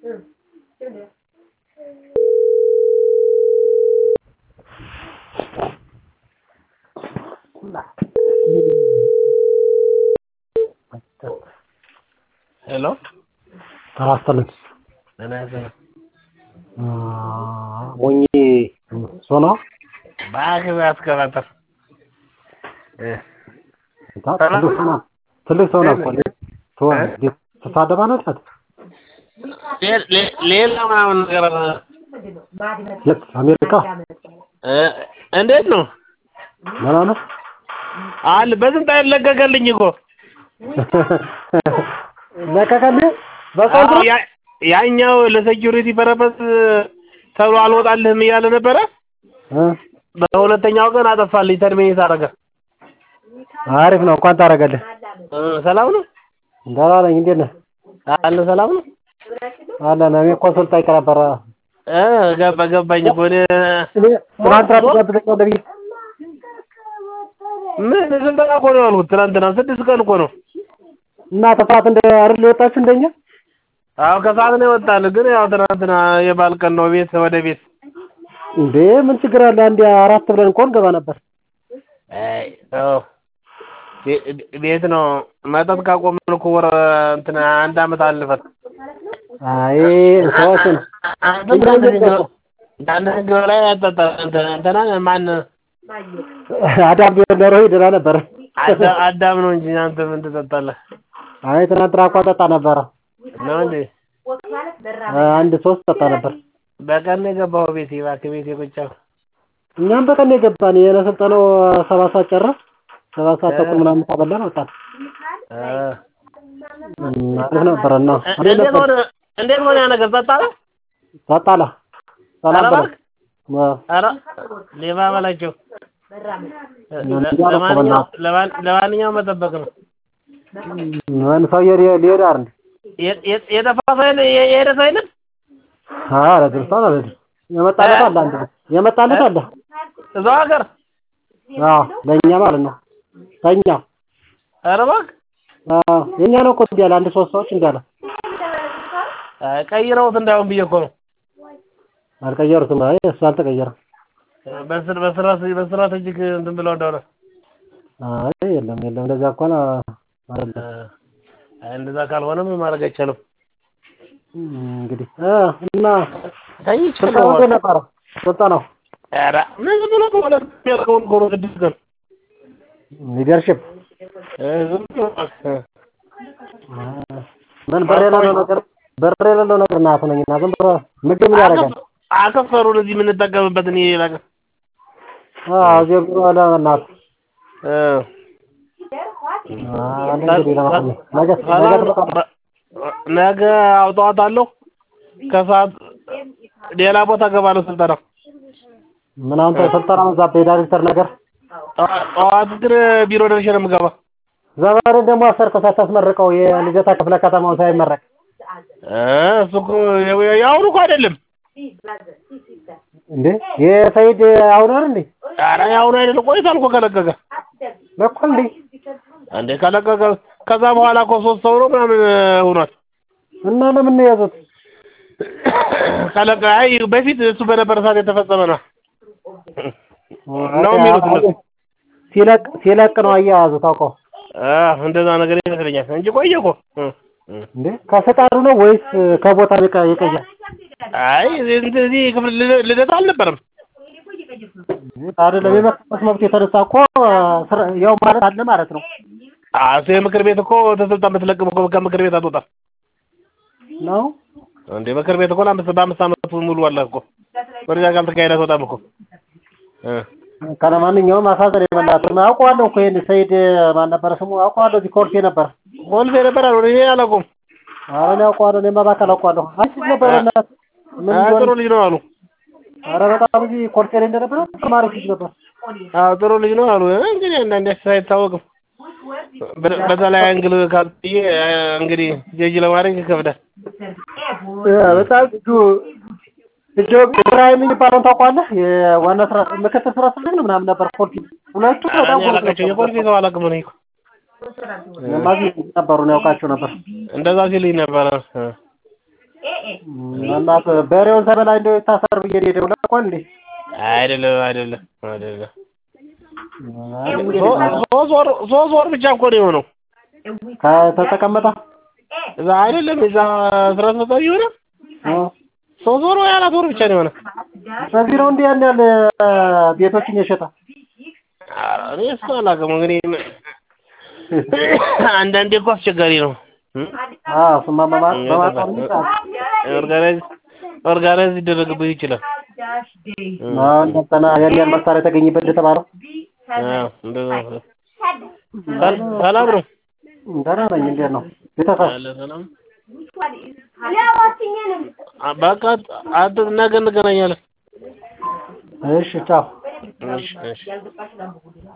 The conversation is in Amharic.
ሄሎ ጤና ይስጥልኝ ጤና ይስጥልኝ ሞኝ ሶና እባክህ አትቀባጥር ትልቅ ሰው ናት ትልቅ ሰው ናት እኮ ትሳደባለች ሌላ ምናምን ነገር የት አሜሪካ እንዴት ነው ደህና ነህ አለ በስንት አይነት ለቀቀልኝ እኮ ለቀቀልህ በቀልድ ነው? ያ- ያኛው ለሴኪሪቲ ፐረፐስ ተብሎ አልወጣልህም እያለ ነበረ እ በሁለተኛው ቀን አጠፋልኝ ተርሚኔት አደረገ አሪፍ ነው እንኳን ታደርገልህ እ ሰላም ነው ደህና ነኝ እንዴት ነህ አለ ሰላም ነው አለን እኔ እኮ ስልክ ጠይቅ ነበረ እ ገባ ገባኝ እኮ እኔ እኔ ትናንት ትጋብዘኛለህ ብዬ ምን ስልጠና እኮ ነው ያልኩት ትናንትና ስድስት ቀን እኮ ነው እና ከሰዓት እንደ አይደል የወጣችሁ እንደኛ አዎ ከሰዓት ነው የወጣን ግን ያው ትናንትና የበዓል ቀን ነው ቤት ወደ ቤት እንዴ ምን ችግር አለ አንዴ አራት ብለን እኮ እንገባ ነበር አይ አዎ ቤ- ቤት ነው መጠጥ ካቆምን እኮ ወር እንትን አንድ አመት አለፈት አይ ሰዎችን አንድ ህግ ላይ ያጠጣ እንትና ማን አዳም ቢሆን ኖሮ ይድና ነበር አዳ- አዳም ነው እንጂ አንተ ምን ትጠጣለህ አይ ትናንትና እኮ ጠጣ ነበረ ነው እንዴ አንድ ሶስት ጠጣ ነበር በቀን ነው የገባኸው ቤቴ እባክህ ቤቴ ቁጭ አልኩ እኛም በቀን ነው የገባን የሰጠነው ሰባት ሰዓት ጨረስ ሰባት ሰዓት ተኩል ምናምን ተበላን ወጣን እ አሪፍ ነበረ እና አሪፍ እንዴት ነበር ሆነ እንዴት ሆነ ያ ነገር ጠጣለ ጠጣላ ሰላም ኧረ በለው እባክህ ኧረ ሌባ በላቸው እንዲያለ እኮ ለማንኛውም ለማን- ለማንኛውም መጠበቅ ነው ምን ሰውዬ ሊ- ሊሄድ አይደል የ- የ- የጠፋ ሰው የለ የ- የሄደ ሰው የለም ኧረ ድርሷን አልሄድም የመጣለት አለ አንድ የመጣለት አለ እዛው ሀገር አዎ ለእኛ ማለት ነው ከእኛ ኧረ እባክህ አዎ የእኛ ነው እኮ እንዲህ አለ አንድ ሶስት ሰዎች እንዲህ አለ አይ ቀይረውት እንዳይሆን ብዬ እኮ ነው አልቀየሩትም አይ እሱ አልተቀየረም በስር በስራ በስራት እጅግ እንትን ብለው እንደሆነ አይ የለም የለም እንደዛ እንኳን አይደለም አይ እንደዛ ካልሆነ ምን ማድረግ አይቻልም እንግዲህ እ እና ተኝቼ ስልጠናው እንዴት ነበረ ስልጠናው ኧረ ምን ዝም ብሎ ከሁለት የሚያልቀውን እኮ ነው ስድስት ቀን ሊደርሽፕ እ ዝም ብሎ እባክህ ምን ብር የሌለው ነገር ብር የሌለው ነገር እናት ነኝና ዝም ብሎ ምግብ ምን ያደርጋል አከፈሩን እዚህ የምንጠቀምበትን ይሄ ነገር አዎ እዚህ ብሎ አለ በእናትህ እ አለ እንግዲህ ለማንኛውም ነገ ነገ ሰላም ነው። ትመጣለህ ነገ አውጣዋታለሁ ከሰዓት ሌላ ቦታ እገባለሁ ስልጠና ምን አንተ ስልጠና በዛብህ የዳይሬክተር ነገር ጠዋ- ጠዋት ግን ቢሮ ደርሼ ነው የምገባ ዘመርን ደግሞ አሰርከው ሳታስመርቀው የልደታ ክፍለ ከተማውን ሳይመረቅ እ እሱ እኮ የ- የአሁኑ እኮ አይደለም እንዴ የሰይድ አሁን አይደል እንዴ ኧረ የአሁኑ አይደለም ቆይቷል እኮ ከለቀቀ ለኮ እንዴ እንዴ ከለቀቀ ከዛ በኋላ እኮ ሶስት ሰው ነው ምናምን ሆኗል እና ለምን ነው የያዙት ከለቀ አይ በፊት እሱ በነበረ ሰዓት የተፈጸመ ነው ነው የሚሉት እነሱ ሲለቅ ሲለቅ ነው አያያዙት አውቀው አ እንደዛ ነገር ይመስለኛል እንጂ ቆየ እኮ እ እ እንዴ ከፈቃዱ ነው ወይስ ከቦታ ይቀ- ይቀያል አይ እንደዚህ ክፍል ልደ- ልደታ አልነበረም አይደለም የመከሰስ መብት የተነሳ እኮ ስራ- ያው ማለት አለ ማለት ነው አቶ የምክር ቤት እኮ ተሰልጣን ብትለቅም እኮ ከምክር ቤት አትወጣም ነው እንዴ ምክር ቤት እኮ ለአምስት በአምስት ዓመቱ ሙሉ አለ እኮ ወደዚያ ካልተካሄደ አትወጣም እኮ እ ከለማንኛውም አሳዘን የበላትም አውቀዋለሁ እኮ ይሄን ሰይድ ማን ነበረ ስሙ አውቀዋለሁ እዚህ ኮልፌ ነበር ኮልፌ ነበር አሉ እኔ አላውቀውም ኧረ እኔ አውቀዋለሁ እኔማ በአካል አውቀዋለሁ አንቺ ነበር እናት ምን አ ጥሩ እንደሆነ ልጅ ነው አሉ ኧረ በጣም እዚህ ኮልፌ ላይ እንደነበረ ተማሪ ልጅ ነበር አዎ ጥሩ ልጅ ነው አሉ እ እንግዲህ አንዳንዴ አይታወቅም በ- በተለይ አንግል ካልጥዬ እንግዲህ ጀጅ ለማድረግ ይከብዳል በጣም ልጁ ልጁ ኢብራሂም የሚባለውን ታውቀዋለህ? የዋና ስራ ምክትል ስራ አስኪያጅ ነው ምናምን ነበር ኮልፌ ሁለቱ በጣም እኔ አላውቃቸው የኮልፌ ሰው አላውቅም እኔ እኮ ማዚ ነበሩ ነው ያውቃቸው ነበር። እንደዛ ሲልኝ ነበረ እ እና በሬውን ሳይበላ እንደው ይታሰር ብዬ ነው የደውለው እኮ እንዴ አይደለም አይደለም አይደለም አይ እንግዲህ ሶስት ወር ሶስት ወር ብቻ እኮ ነው የሆነው ከተቀመጠ እዛ አይደለም እዛ ስራ አስፈጻሚ የሆነ እ ሶስት ወር ወይ አራት ወር ብቻ ነው የሆነ በዚህ ነው እንዲህ ያን ያህል ቤቶችን የሸጠ ኧረ እኔ እሱ አላውቅም እንግዲህ አንዳንዴ እኮ አስቸጋሪ ነው እ አዎ እሱማ በማ- በማጣት ነው ይላል። ኦርጋናይዝ ኦርጋናይዝ ሊደረግብህ ይችላል አዎ እንደገና ያን ያህል መሳሪያ የተገኘበት እንደተባለው አዎ እንደዛ ነው። ሰል- ሰላም ነው ደህና ነኝ እንዴት ነው ቤተሰብ ያለ ሰላም አ- በቃ አንተ ነገ እንገናኛለን እሺ ቻው እሺ እሺ